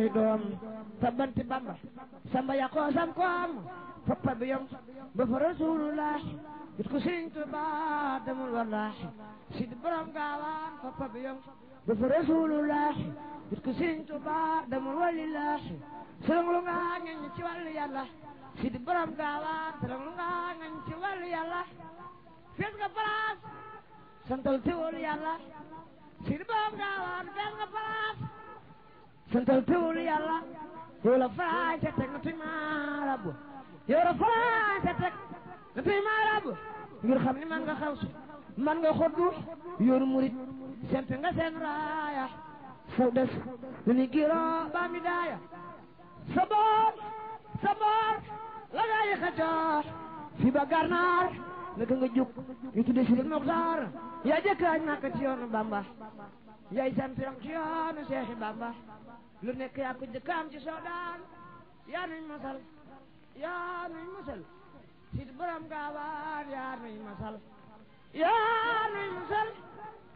say doom tabbanti bamba samba yaqoo sam koom foppa bi yom ba fa rasulullah it ko sëriñ Tuuba demul wallahi si di borom gaawaan foppa bi yom ba fa rasulullah it ko sëriñ Tuuba demul walillahi sërëng lu nga ngañ ci wàllu yàlla si di borom gaawaan sërëng lu nga ngañ ci wàllu yàlla fees nga palaas santal teewul yàlla si di borom gaawaan fees nga palaas santal teewul yàlla yow la faraay te teg nga tuy maa rabb yow la faraay te teg nga tuy maa rabb ngir xam ni man nga xaw si man nga xoddu yoonu murit sempe nga seen raaya faw des lu ni giroo baa mi daaya sa boor sa boor la gaa yi xëccoo fi ba garnaar naka nga jóg ñu tudde si Moxtaar yaa jëkkaaj Makka ci yoonu Bamba yaay sant yam ci yoonu Seexi Bamba lu nekk yaa ko jëkkaam ci soodaan yaa nuy masal yaa nuy masal si borom gaawaan yaa nuy masal yaa nuy masal